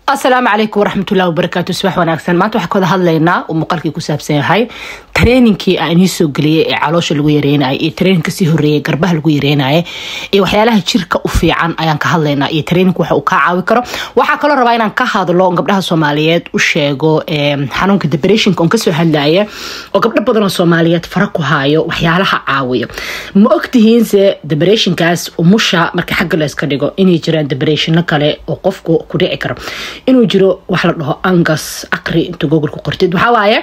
asalaamu calaykum waraxmatullahi wabarakaatu subax wanaagsan maanta waxaa ka wada hadlaynaa uu muuqaalkii ku saabsan yahay trainingkii aan inii soo geliyay ee caloosha lagu yareynaya iyo training kasii horeeyay garbaha lagu yareynaya iyo waxyaalaha jirka u fiican ayaan ka hadlaynaa iyo training waxa uu kaa caawi karo waxaa kaloo rabaa inaan ka hadlo gabdhaha soomaaliyeed u sheego xanuunka depressionka oon kasoo hadlaya oo gabdho badan oo soomaaliyeed fara ku haayo waxyaalaha caawiyo ma ogtihiinse depressionkaas umusha marka xagga layska dhigo inay jiraan depressiono kale oo qofku ku dhici karo inuu jiro wax la dhaho angas aqri inta google ku qortid waxaa waaye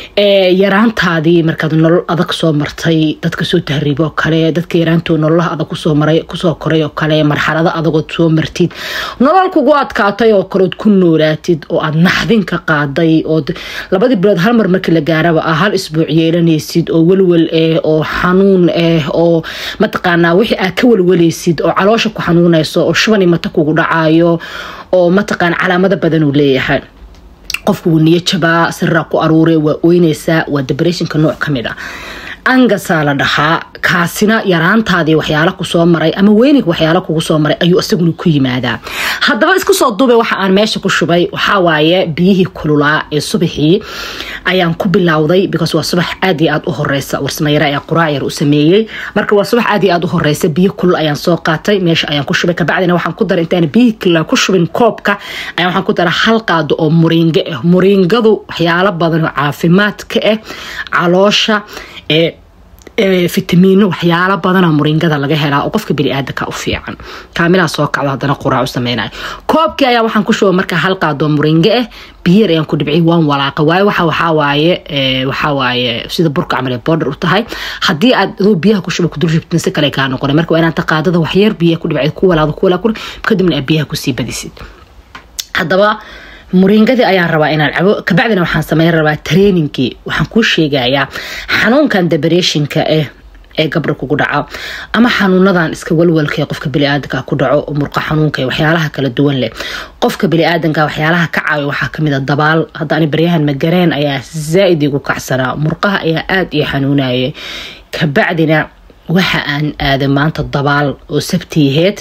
yaraantaadii markaad nolol adag soo martay dadka soo tahriibo oo kale dadka yaraantoo nololaha adag kusoo maray kusoo koray oo kale marxalado adagood soo martid nolol kugu adkaatay oo kaleod ku noolaatid oo aad naxdin ka qaaday oo labadii bilood hal mar markii la gaaraba aa hal isbuuc yeelanaysid oo welwel ah oo xanuun ah oo mataqaanaa wixii aad ka welwalaysid oo caloosha ku xanuunayso oo shubani mata kugu dhacayo oo mataqaana calaamado badan uu leeyahay qofku wuu niyo jabaa sirraa ku aruure waa oynaysaa waa depressionka nooc ka mid a angasaa la dhahaa kaasina yaraantaadii waxyaalo kusoo maray ama weynig waxyaalo kugu soo maray ayuu isaguna ku yimaadaa haddaba isku soo duubay waxa aan meesha ku shubay waxaa waaye biyihii kululaa ee subaxii ayaan ku bilowday because waa subax aad iyo aad u horeysa warsamayare ayaa quraac yar u sameeyey marka waa subax aad iyo aad u horeysa biyo kulul ayaan soo qaatay meesha ayaan ku shubay kabacdina waxaan ku daray intaan biyihii kululaa ku shubin koobka ayaan waxaan ku daray hal qaado oo muriingo ah muriingadu waxyaalo badan oo caafimaadka ah caloosha ee fitamiino waxyaalo badana muringada laga helaa oo qofka biniaadanka u fiican kaamilaa soo kacdo hadana quraac u sameynaya koobkii ayaa waxaan ku shuba markaa hal qaadoo muringo ah biyar ayaan ku dhibciy waan walaaqa waayo waxa waxawaaye waxawaaye sida burka camal ee border u tahay haddii aad adoo biyaha ku shuba kudul shubtin si kale kaa noqona marka waa inaad qaadada waxyar biyaha ku dhibcid ku walaaqdo ku walaaq kadibna aad biyaha kusii badisid haddaba muringadii ayaan rabaa inaan cabo kabacdina waxaan sameyn rabaa trainingkii waxaan kuu sheegayaa xanuunkan depressionka ah ee gabdha kugu dhaco ama xanuunadan iska walwalka ee qofka biniaadanka ku dhaco oo murqa xanuunka waxyaalaha kala duwan leh qofka biniaadanka waxyaalaha ka caawiya waxaa kamid a dabaal hadda ani baryahan magareen ayaa zaa-id igu kacsanaa murqaha ayaa aada ii xanuunayay kabacdina waxa aan aaday maanta dabaal oo sabtiyaheed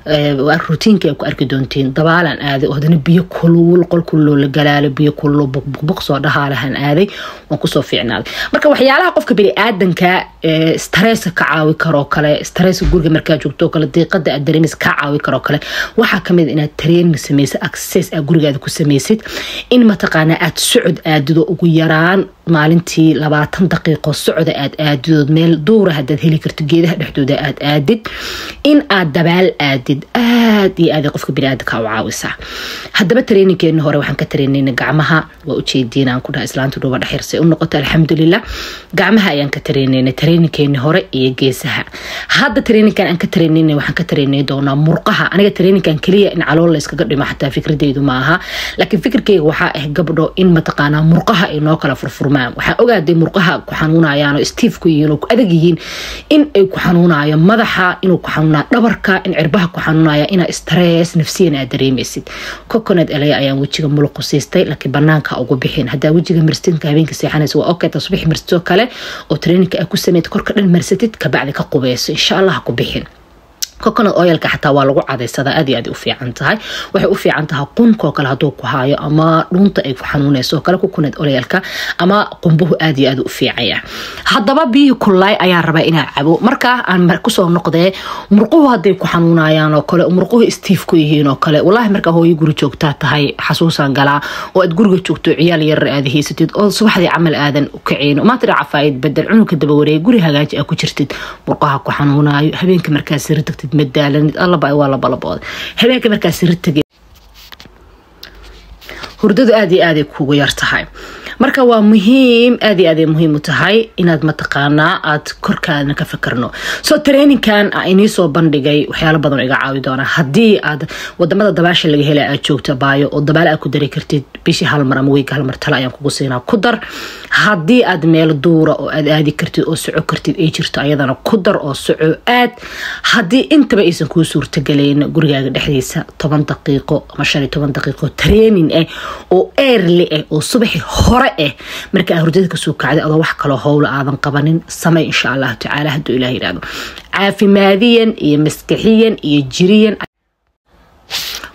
rutiinka ay ku arki doontiin dabaalaan aaday oo hadana biyo kulul qol kululoo la galaalo biyo kululoo buqbuq soo dhahaalahan aaday waan kusoo fiicnaaday marka waxyaalaha qofka biniaadanka stressa ka caawi karoo kale stresska guriga markaa joogto kale diiqada aad dareemaysa kaa caawi karoo kale waxaa kamid inaad training samaysid access aad gurigaada ku samaysid in mataqaanaa aad socod aadido ugu yaraan maalintii labaatan daqiiqo socda aad aadidood meel duura hadaad heli karto geedaha dhexdooda aad aadid in aad dabaal aadid aad iyo aad qofka biniaadanka u caawisaa haddaba traininkeeni hore waxaan ka trainayna gacmaha waa ujeediin aan ku dhaha islaanta dhuuba dhexirsa u noqota alxamdulilah gacmaha ayaan ka trainayna traininkeeni hore iyo geesaha hadda traininkan aan ka trainayna waxaan ka trainay doonaa murqaha aniga traininkan keliya in calool layskaga dhimo xataa fikradeydu ma aha laakiin fikirkeyga waxaa ah gabdho in mataqaanaa murqaha ay noo kala furfurmaan waxaan ogaaday murqaha ku xanuunayaan oo stiif ku yihiin oo ku adag yihiin in ay ku xanuunayo madaxa inuu ku xanuunayo dhabarka in cirbaha ku xanuunaya inaa stress nafsiyan aad dareemaysid coconut elaya ayaan wejiga muluqu siistay laakiin banaanka ugu bixin haddaa wejiga marsidka habeenka seexanaysa waa okay tasbix marsidoo kale oo traininka aad ku sameyd korka dhan marsatid kabacdi ka qubeyso insha allah ha ku bixin coconut oilka xataa waa lagu cadaysadaa aad iyo aad u fiican tahay waxay u fiican tahay qunkoo kale hadduu ku haayo ama dhuunta ay ku xanuunayso oo kale coconut oilka ama qumbuhu aad iyo aad u fiicaya haddaba biyihii kullaay ayaan rabaa inaa cabo markaa aan kusoo noqdee murquhu hadday ku xanuunayaan oo kale murquhu stiif ku yihiin oo kale wallaahi markaa hooyo guri joogtaa tahay xasuusaan galaa oo aad guriga joogto ciyaal yarar aad haysatid oo subaxdii camal aadan u kaciyn maanta cafaayid bedel cunugka daba wareeg guri hagaaji aa ku jirtid murqaha ku xanuunaayo habeenka markaa siri tagtid madaalanid allaba waa labalabooda habeenka markaa siri tageen hurdadu aad iyo aaday kugu yar tahay marka waa muhiim aad iyo aaday muhiim u tahay inaad mataqaanaa aad korkaadna ka fikirno soo traininkan inii soo bandhigay waxyaalo badan oo iga caawi doona haddii aad wadamada dabaasha laga hela aad joogto baayo oo dabaal aad ku dari kartid bishii halmar ama weyga halmar tale ayaan kugu siinaa ku dar haddii aad meel duura oo aad aadi kartid oo soco kartid ay jirto ayadana ku dar oo soco aad haddii intaba aysan kuu suurtagalayn gurigaaga dhexdiisa toban daqiiqo ama shan iyo toban daqiiqo training ah oo eerli ah oo subaxi hore ah marka aa hurdada kasoo kacday adoo wax kaloo howla aadan qabanin samey insha allahu tacaala hadduu ilah yidhahdo caafimaadiyan iyo maskaxiyan iyo jiriyan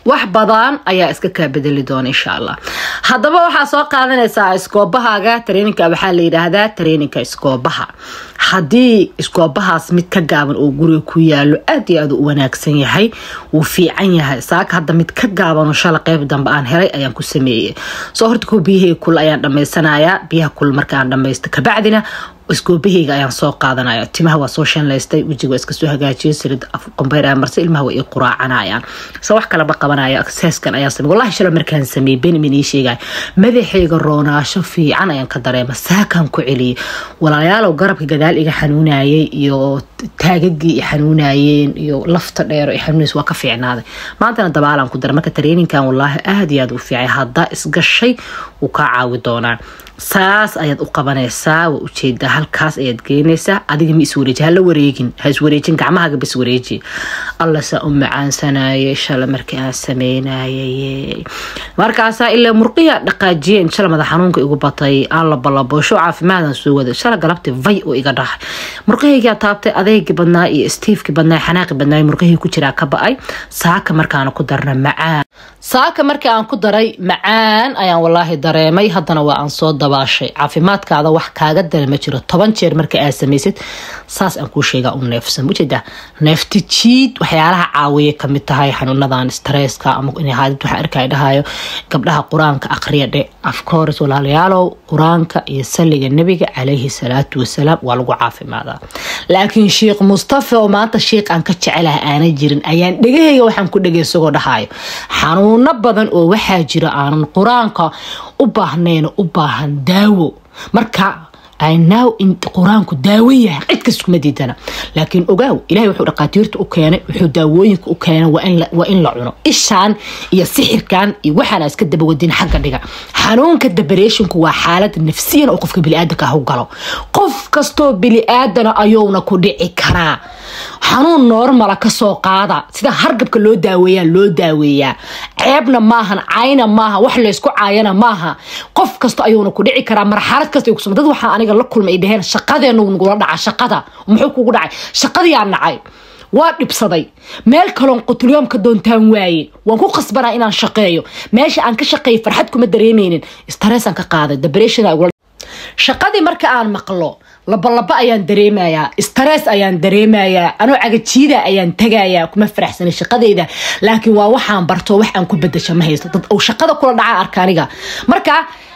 wax badan ayaa iska kaa bedeli doona insha allah haddaba waxaa soo qaadanaysaa iskoobahaaga tareeninka waxaa la yidhaahdaa tareeninka iskoobaha haddii iskoobahaas mid ka gaaban oo guriga ku yaalo aad iyo aad u wanaagsan yahay wuu fiican yahay saaka hadda mid ka gaaban oo shala qeyb dambe aan helay ayaan ku sameeyey soo horta ko biyahayga kul ayaan dhamaysanayaa biyaha kul markaan dhamaysto kabacdina iskoobahayga ayaan soo qaadanaya timaha waa soo shanlaystay wejiga waa iska soo hagaajiyay salid qombayr ayaa marse ilmaha waa ii quraacanayaan se wax kalaba qabanaya seeskan ayaan samey wallahi shala markaan sameeyey benimin ii sheegaya madaxayga roonaasho fiican ayaan ka dareema saakaan ku celiyay walaalayaalow garabka gadaal iga xanuunayay iyo taagagii i xanuunayeen iyo lafta dheero i xanuunays waa ka fiicnaaday maantana dabaalaan ku daray marka tareeninkan wallaahi aada iyo aad u fiicay haddaa isgashay wuu kaa caawi doonaa saas ayaad u qabanaysaa waa ujeedaa halkaas ayaad geynaysaa adiga ma iswareeji hala wareegin ha iswareejin gacmahaaga bas wareeji alla saa u macaansanayay shala markii aan sameynayay markaasaa ilaa murqiya dhaqaajiyeen shala madax xanuunka igu batay aan la balaboosho caafimaadan soo wada shala galabti vay oo iga dhahay murqahaygaa taabtay adeegii badnaa iyo stiifkii badnaa xanaaqi badnaa murqahii ku jiraa ka ba-ay saaka markaana ku darna macaan saaka markii aan ku daray macaan ayaan walaahi dareemay haddana waa aan soo dabaashay caafimaadkaada wax kaaga dara ma jiro toban jeer marka aad samaysid saas aan kuu sheegaa u neefsan ujeeda neefti jiid waxyaalaha caawiya kamid tahay xanuunadan stresska ama haadid waxa arkay dhahayo gabdhaha qur-aanka aqriya dhe afcourse walaalayaalow qur-aanka iyo salliga nebiga calayhi salaatu wasalaam waa lagu caafimaadaa laakiin sheikh mustafa oo maanta sheikh aan ka jecelaha aanay jirin ayaan dhegahayga waxaan ku dhegay isagoo dhahayo xanuuno badan oo waxaa jira aanan qur-aanka u baahnayn u baahan daawo marka now in qur-aanku daawo yahay cid kas kuma diidana laakiin ogaaw ilahay wuxuu dhaqaatiirta u keenay wuxuu daawooyinka u keenay waa in la cuno ishaan iyo sixirkan iyo waxaana iska dabawadin xagga dhiga xanuunka dabareeshinku waa xaalad nafsiyan oo qofka biniaadanka ah u galo qof kastoo biniaadana ayuuna ku dhici karaa xanuun normala kasoo qaada sida hargabka loo daaweeyaa loo daaweeyaa ceebna maahan cayna maaha wax laysku caayana maaha qof kasto ayuuna ku dhici karaa marxalad kasta kusum dad waxaa aniga la kulmay ay dhaheen shaqadeenu nagula dhaca shaqada muxuu kugu dhacay shaqadiyaa nacay waa dhibsaday meel kaloon qutulyoomka doontaan waaye waan ku qasbanaa inaan shaqeeyo meesha aan ka shaqeeyo farxad kuma dareemeynin stressaan ka qaaday depression shaqadii marka aan maqlo labalaba ayaan dareemayaa stress ayaan dareemayaa anoo cagajiida ayaan tagayaa kuma faraxsanay shaqadeyda laakiin waa waxaan barto wax aan ku bedasha ma haysto dad uu shaqada kula dhaca arka aniga marka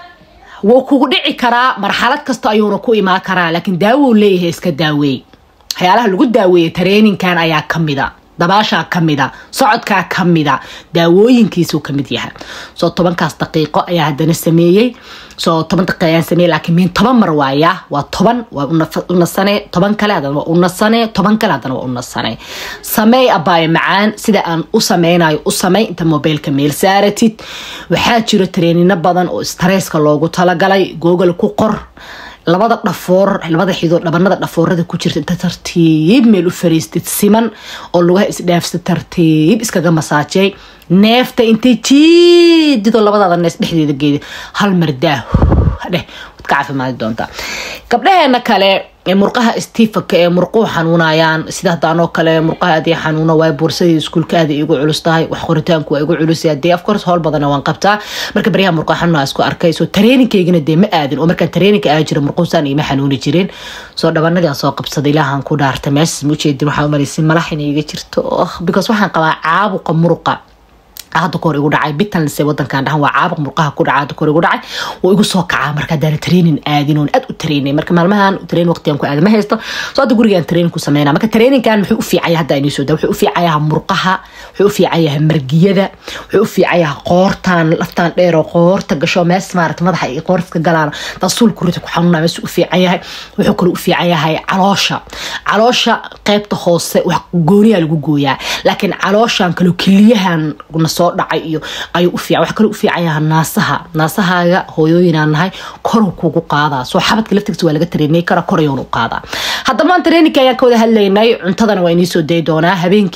wuu kugu dhici karaa marxalad kasta ayuuna ku imaan karaa laakiin daawou leeyahay iska daaweey waxyaalaha lagu daaweeyay tareeninkan ayaa kamida dabaashaa kamida socodkaa kamida daawooyinkiisuu kamid yahay soo tobankaas daqiiqo ayaa hadana sameeyey soo toban daqiiq ayaan sameeyey laakiin miin toban mar waaya waa toban waa u nasane toban kale hadana waa u nasane toban kale hadana waa u nasane sameey abaayo macaan sida aan u sameynayo u samey inta mobiilka meel saaratid waxaa jiro tareenino badan oo stresska loogu talagalay google ku qor labada dhafoor labada xidood dhabanada dhafoorada ku jirta inta tartiib meel u fariistid siman oo lugaha isdhaafsa tartiib iskaga masaajey neefta intay jiididoo labadaada nees dhexdeeda geeda hal mardaa dheh waad ka caafimaadi doontaa gabdhaheena kale ee murqaha stifanka ee murquhu xanuunayaan sida hadaanoo kale murqaha aad xanuuna waay buursadii iskuulka aad igu culus tahay wax qoritaanku waa igu culus dee afcourse howl badana waan qabtaa marka baryaha murqaha xanuuna isku arkay soo tareeninkaygana dee ma aadin oo markaan tareeninka aa jira murquhusaan ima xanuuni jirin soo dhabanadii aan soo qabsaday ilaahan ku dhaartay meeshas ma ujeedin waxaa umalaysay malax inay iga jirto because waxaan qabaa caabuqa muruqa hadda kahor igu dhacay bitanse wadankan dhahan waa caabuq murqaha ku dhaca hadda kahor igu dhacay wuu igu soo kacaa marka haddaana training aadin oon aad u trainay marka maalmahan train waqtigan ku aada ma haysto soo hadda gurigaan training ku sameynaa marka trainingkan wuxuu u fiican yahay hadda inii soo daa wuxuu u fiican yahay murqaha wuxuu u fiican yahay margiyada wuxuu u fiican yahay qoortan laftan dheer oo qoorta gasho mees maarata madaxa iyo qoorta galaan tasuul kurita ku xanuunaa mees u fiican yahay wuxuu kale u fiican yahay caloosha caloosha qaybta hoose wax gooniyaa lagu gooyaa laakiin calooshan kale keliyahan soo dhacay iyo ayuu u fiican wax kale u fiican yahay naasaha naasahaaga hooyooyinaan nahay koruu kugu qaadaa soo xabadka laftigiisa waa laga tareenay kara korayoon u qaadaa haddaba maan tareeninka ayaan ka wada hadlaynay cuntadana waa inii soo dayi doonaa habeenkii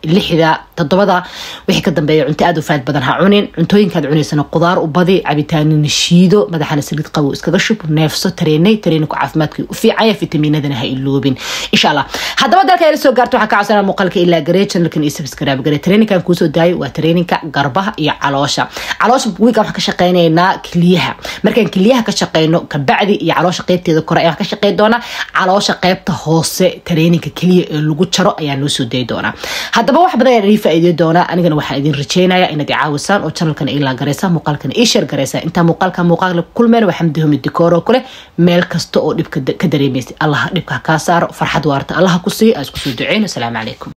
lixda toddobada wixii ka dambeeya cunto aad u faad badan ha cunin cuntooyinkaad cunaysana qudaar u badi cabitaanina shiido madaxana saliid qabow iskaga shub neefso tareenay tareeninku caafimaadka u fiicanya fitamiinadana ha iloobin insha allah haddaba dalka ila soo gaarto waxaa ka codsanaa muuqaalka ilaa garee channelkan iyo subscribe garee traininkan kuusoo daayo waa traininka garbaha iyo caloosha caloosha wiigan waxaan ka shaqeynaynaa kiliyaha markaan kiliyaha ka shaqeyno kabacdi iyo caloosha qeybteeda kore ayaan ka shaqeyn doonaa caloosha qeybta hoose traininka keliya ee lagu jaro ayaa noo soo dayi doonaa haddaba wax badan ayaan idin faa'iideyn doonaa anigana waxaa idin rajeynaya inaad i caawisaan oo channelkan ilaa gareysa muuqaalkana ii sheer gareysa intaa muuqaalka muuqaalka kulmeen waa xamdi homi dikoor oo kale meel kasta oo dhibka ka dareemaysa allah dhibka kaa saaro farxad waarta allah ku siiyo aa isku soo duceyn asalaamu calaykum